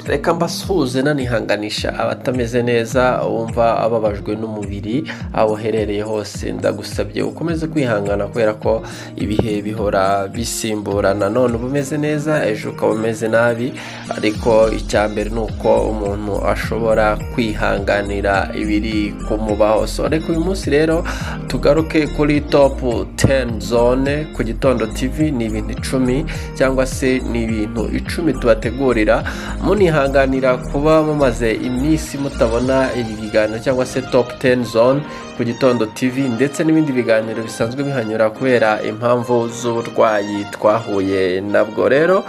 reka mbasuhuze nanihanganisha abatameze neza wumva ababajwe n'umubiri aho uherereye hose ndagusabye ukomeze kwihangana kubera ko ibihe bihora bisimburana none uba umeze neza ejo ukaba umeze nabi ariko icya mbere ni uko umuntu ashobora kwihanganira ibiri kumubaho so reka uyu munsi rero tugaruke kuri topu teni zone ku gitondo tivi ni ibintu icumi cyangwa se ni ibintu icumi tubategurira munihanganira kuba mumaze iminsi mutabona ibi biganiro cyangwa se topu teni zone ku gitondo tivi ndetse n'ibindi biganiro bisanzwe bihanyura kubera impamvu z'uburwayi twahuye nabwo rero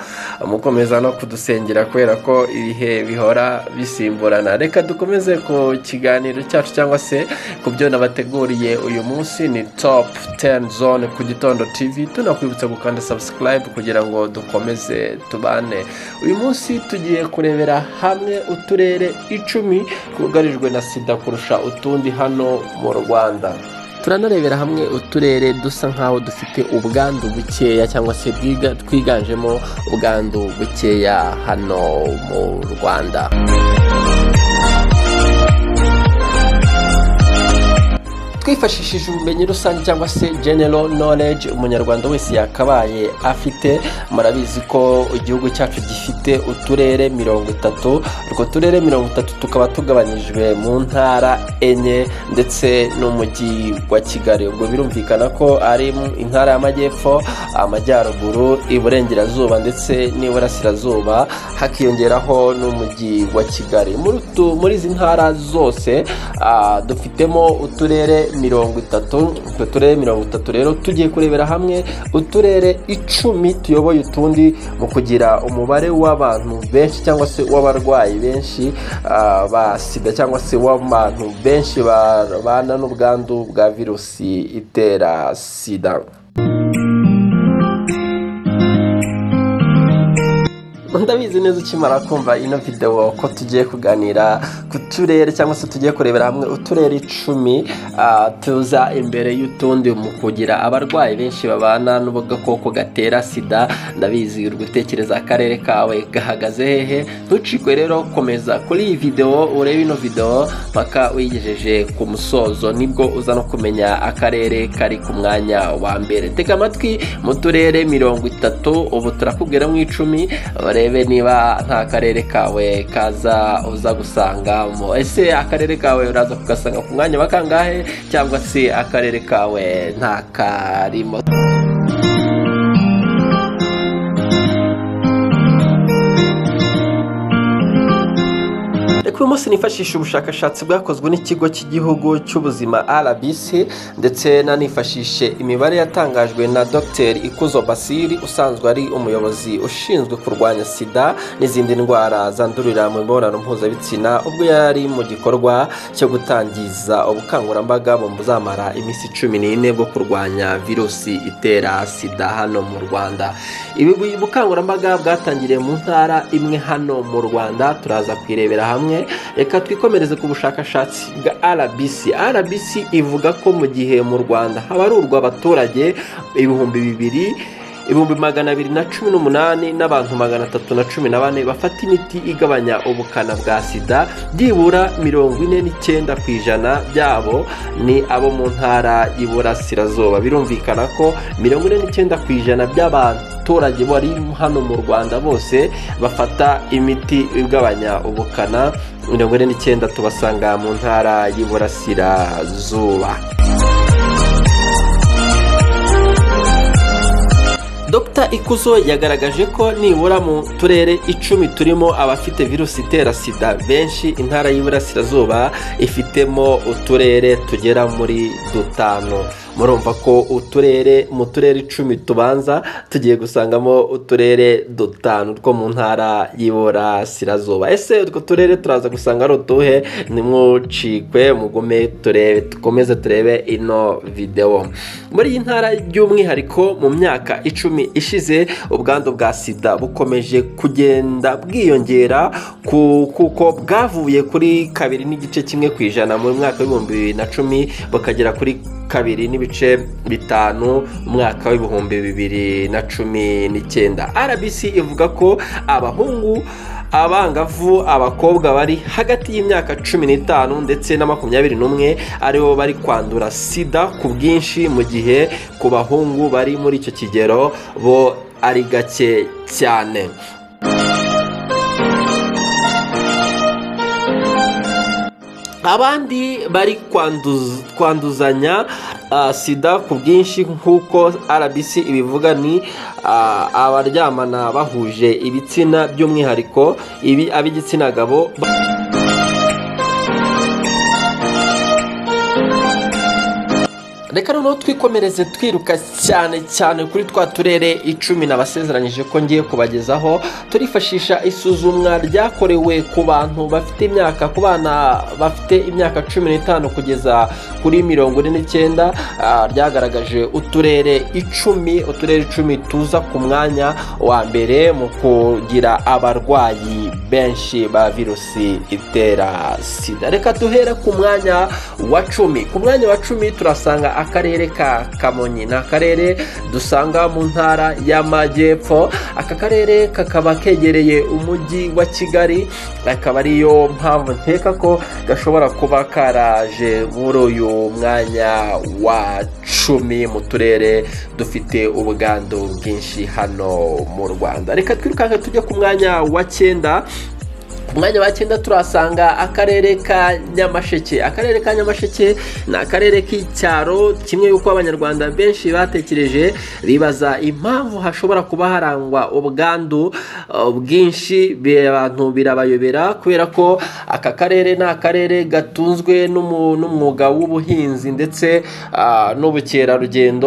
mukomeza no kudusengera kubera ko ibihe bihora bisimburana reka dukomeze ku kiganiro cyacu cyangwa se ku byo nabateguriye uyu munsi ni topu teni zone ku gitondo tivi tunakwibutsa gukanda sabusikarayibu kugira ngo dukomeze tubane uyu munsi tugiye kurebera hamwe uturere icumi twugarijwe na sida kurusha utundi hano mu rwanda turanarebera hamwe uturere dusa nk'aho dufite ubwandu bukeya cyangwa se twiganjemo ubwandu bukeya hano mu rwanda twifashishije ubumenyi rusange cyangwa se general knowledge umunyarwanda wese yakabaye afite murabizi ko igihugu cyacu gifite uturere mirongo itatu utwo turere mirongo itatu tukaba tugabanyijwe mu ntara enye ndetse n'umujyi wa kigali ubwo birumvikana ko ari intara y'amajyepfo amajyaruguru iburengerazuba ndetse n'iburasirazuba hakiyongeraho n'umujyi wa kigali muri izi ntara zose dufitemo uturere mirongo itatu utwo turere mirongo itatu rero tugiye kurebera hamwe uturere icumi tuyoboye utundi mu kugira umubare w'abantu benshi cyangwa se w'abarwayi benshi ba sida cyangwa se w'abantu benshi babana n'ubwandu bwa virusi itera sida ndabizi neza ukimara kumva ino videwo ko tugiye kuganira ku turere cyangwa se tugiye kurebera hamwe uturere icumi tuza imbere y'utundi mu kugira abarwayi benshi babana n'ubugakoko gatera sida ndabizi uri gutekereza akarere kawe gahagaze hehe ntucikwe rero komeza kuri iyi videwo urebe ino videwo mpaka uyigejeje ku musozo nibwo uza no kumenya akarere kari ku mwanya wa mbere tega amatwi mu turere mirongo itatu ubu turakubwiramo icumi urebe niba nta karere kawe kaza uza gusangamo ese akarere kawe uraza kugasanga ku mwanya wa kangahe cyangwa se akarere kawe nta karimo uyu munsi nifashisha ubushakashatsi bwakozwe n'ikigo cy'igihugu cy'ubuzima rbc ndetse nanifashishe imibare yatangajwe na dr ikuzo basiri usanzwe ari umuyobozi ushinzwe kurwanya sida n'izindi ndwara zandurira mu mibonano mpuzabitsina ubwo yari mu gikorwa cyo gutangiza ubukangurambaga buzamara iminsi cumi n'ine bwo kurwanya virusi itera sida hano mu rwanda ibi bukangurambaga bwatangiriye mu ntara imwe hano mu rwanda turaza kwirebera hamwe reka twikomereze ku bushakashatsi bwa rbc rbc ivuga ko mu gihe mu rwanda habarurwa abaturage ibihumbi bibiri ibihumbi magana abiri na cumi n'umunani n'abantu magana atatu na cumi na bane bafata imiti igabanya ubukana bwa sida byibura mirongo ine n'icyenda ku ijana byabo ni abo mu ntara y'iburasirazuba birumvikana ko mirongo ine n'icyenda ku ijana by'abaturage bari hano mu rwanda bose bafata imiti igabanya ubukana mirongo ine n'icyenda tubasanga mu ntara y'iburasirazuba Dr ikuzo yagaragaje ko nibura mu turere icumi turimo abafite virusi itera sida benshi intara y'iburasirazuba ifitemo uturere tugera muri dutanu murumva ko uturere mu turere icumi tubanza tugiye gusangamo uturere dutanu two mu ntara y'iburasirazuba ese utwo turere turaza gusanga ari utuhe ntimucikwe mugume turebe dukomeze turebe ino videwo muri iyi ntara by'umwihariko mu myaka icumi ishize ubwandu bwa sida bukomeje kugenda bwiyongera kuko bwavuye kuri kabiri n'igice kimwe ku ijana mu mwaka w'ibihumbi bibiri na cumi bukagera kuri kabiri n'ibice bitanu mu mwaka w'ibihumbi bibiri na cumi n'icyenda rbc ivuga ko abahungu abangavu abakobwa bari hagati y'imyaka cumi n'itanu ndetse na makumyabiri n'umwe aribo bari kwandura sida ku bwinshi mu gihe ku bahungu bari muri icyo kigero bo ari gake cyane abandi bari kwanduzanya sida ku bwinshi nk'uko rbc ibivuga ni abaryamana bahuje ibitsina by'umwihariko ibi ab'igitsina gabo reka noneho twikomereze twiruka cyane cyane kuri twa turere icumi nabasezeranyije ko ngiye kubagezaho turifashisha isuzumwa ryakorewe ku bantu bafite imyaka ku bana bafite imyaka cumi n'itanu kugeza kuri mirongo ine n'icyenda ryagaragaje uturere icumi uturere icumi tuza ku mwanya wa mbere mu kugira abarwayi benshi ba virusi itera sida reka duhere ku mwanya wa cumi ku mwanya wa cumi turasanga akarere ka kamonyi ni akarere dusanga mu ntara y'amajyepfo aka karere kakaba kegereye umujyi wa kigali akaba ariyo mpamvu nkeka ko gashobora kuba karaje muri uyu mwanya wa cumi mu turere dufite ubwandu bwinshi hano mu rwanda reka twirukanke tujye ku mwanya wa cyenda ku mwanya wa cyenda turasanga akarere ka nyamasheke akarere ka nyamasheke ni akarere k'icyaro kimwe y'uko abanyarwanda benshi batekereje bibaza impamvu hashobora kuba harangwa ubwandu bwinshi abantu birabayobera kubera ko aka karere ni akarere gatunzwe n'umwuga w'ubuhinzi ndetse n'ubukerarugendo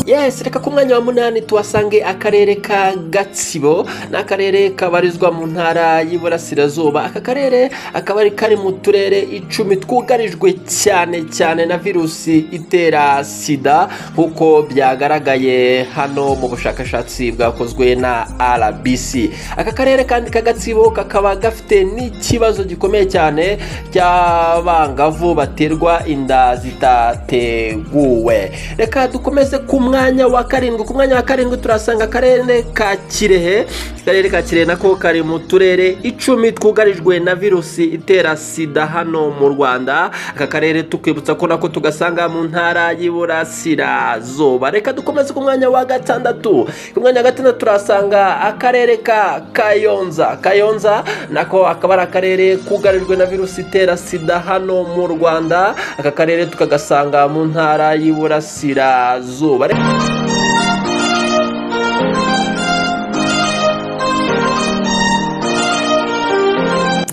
yes reka ku mwanya wa munani tuhasange akarere ka gatsibo ni akarere kabarizwa mu ntara y'iburasirazuba aka karere akaba ari kari mu turere icumi twugarijwe cyane cyane na virusi itera sida nk'uko byagaragaye hano mu bushakashatsi bwakozwe na rbc aka karere kandi ka gatsibo kakaba gafite n'ikibazo gikomeye cyane cy'abangavu baterwa inda zitateguwe reka dukomeze ku mwanya mwanya wa karindwi ku mwanya wa karindwi turasanga akarere ka kirehe akarere ka kirehe nako kari mu turere icumi twugarijwe na virusi itera sida hano mu rwanda aka karere tukibutsa ko nako tugasanga mu ntara y'iburasirazuba reka dukomeze ku mwanya wa gatandatu ku mwanya wa gatandatu turasanga akarere ka kayonza kayonza nako akaba ari akarere kugarijwe na virusi itera sida hano mu rwanda aka karere tukagasanga mu ntara y'iburasirazuba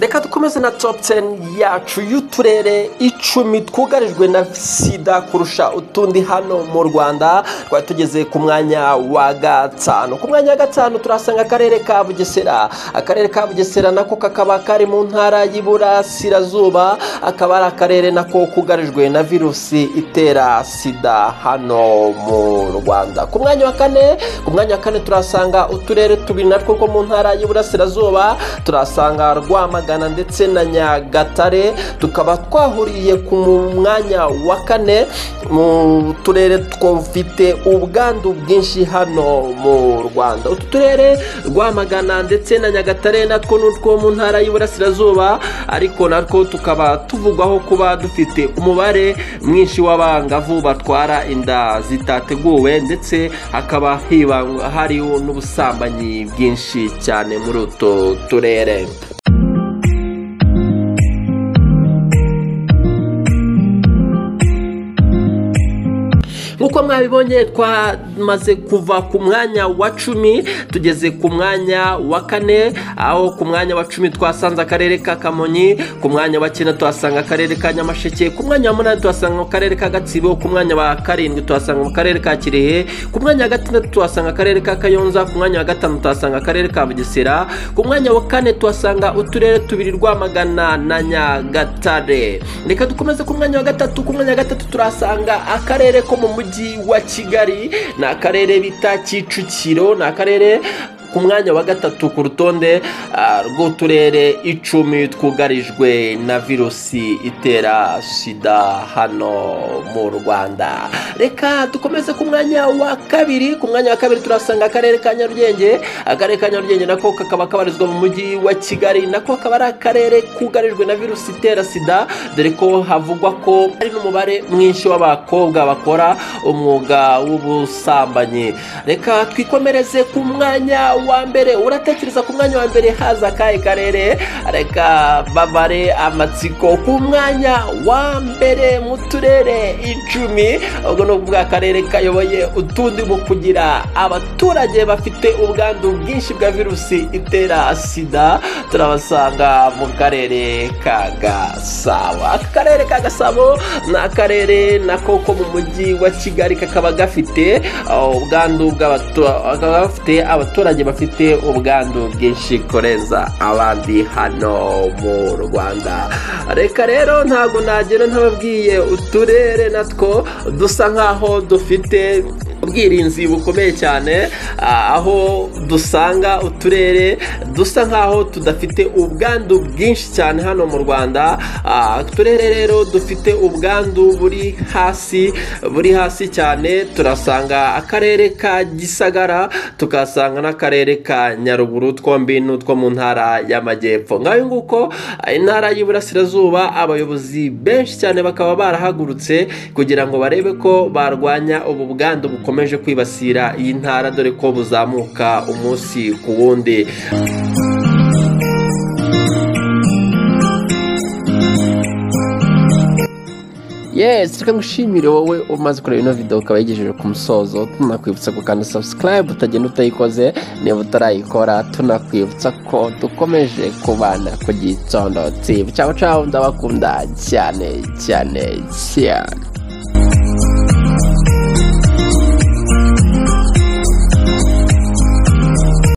reka dukomeze na top 10 yacu y'uturere icumi twugarijwe na sida kurusha utundi hano mu rwanda twari tugeze ku mwanya wa gatanu ku mwanya wa gatanu turasanga akarere ka bugesera akarere ka bugesera nako kakaba kari mu ntara y'iburasirazuba akaba ari akarere nako kugarijwe na virusi itera sida hano mu rwanda ku mwanya wa kane ku mwanya wa kane turasanga uturere tubiri natwo two mu ntara y'iburasirazuba turasanga rwamagana ndetse na nyagatare tukaba twahuriye ku mwanya wa kane mu turere twafite ubwandu bwinshi hano mu rwanda utu turere rwamagana ndetse na nyagatare natwo ni utwo mu ntara y'iburasirazuba ariko natwo tukaba tuvugwaho kuba dufite umubare mwinshi w'abangavu batwara inda zitateguwe ndetse hakaba hariho n'ubusambanyi bwinshi cyane muri utu turere nk'uko mwabibonye twamaze kuva ku mwanya wa cumi tugeze ku mwanya wa kane aho ku mwanya wa cumi twasanze akarere ka kamonyi ku mwanya wa cyenda tuhasanga akarere ka nyamasheke ku mwanya wa munani tuhasanga akarere ka gatsibo ku mwanya wa karindwi tuhasanga akarere ka kirehe ku mwanya wa gatandatu tuhasanga akarere ka kayonza ku mwanya wa gatanu tuhasanga akarere ka bugesera ku mwanya wa kane tuhasanga uturere tubiri rwamagana na nyagatare reka dukomeze ku mwanya wa gatatu ku mwanya wa gatatu turahasanga akarere ko mu mujyi mujyi wa kigali ni akarere bita kicukiro ni akarere ku mwanya wa gatatu ku rutonde rw'uturere icumi twugarijwe na virusi itera sida hano mu rwanda reka dukomeze ku mwanya wa kabiri ku mwanya wa kabiri turasanga akarere ka nyarugenge akarere ka nyarugenge nako kakaba kabarizwa mu mujyi wa kigali nako akaba ari akarere kugarijwe na virusi itera sida dore ko havugwa ko hari n'umubare mwinshi w'abakobwa bakora umwuga w'ubusambanyi reka twikomereze ku mwanya wa mbere uratekereza ku mwanya wa mbere haza akahe karere reka babare amatsiko ku mwanya wa mbere mu turere icumi ubwo ni ubw'akarere kayoboye utundi mu kugira abaturage bafite ubwandu bwinshi bwa virusi itera sida turabasanga mu karere ka gasabo aka karere ka gasabo ni akarere nako ko mu mujyi wa kigali kakaba gafite ubwandu bw'abaturage bafite abaturage bafite ubwandu bwinshi kurenza abandi hano mu rwanda reka rero ntabwo nagera ntababwiye uturere natwo dusa nk'aho dufite ubwirinzi bukomeye cyane aho dusanga uturere dusa nk'aho tudafite ubwandu bwinshi cyane hano mu rwanda uturere rero dufite ubwandu buri hasi buri hasi cyane turasanga akarere ka gisagara tukasanga n'akarere ka nyaruguru twombi n'utwo mu ntara y'amajyepfo nk'ayo nguko intara y'iburasirazuba abayobozi benshi cyane bakaba barahagurutse kugira ngo barebe ko barwanya ubu bwandu bukomeye bukomeje kwibasira iyi ntara dore ko buzamuka umunsi ku wundi yes reka ngushimire wowe umaze kureba ino videwo ukaba yigejeje ku musozo tunakwibutsa gukanda sabusikarayibu utagenda utayikoze niba utarayikora tunakwibutsa ko dukomeje kubana ku gitondo tsibu cyangwa cyangwa ndabakunda cyane cyane cyane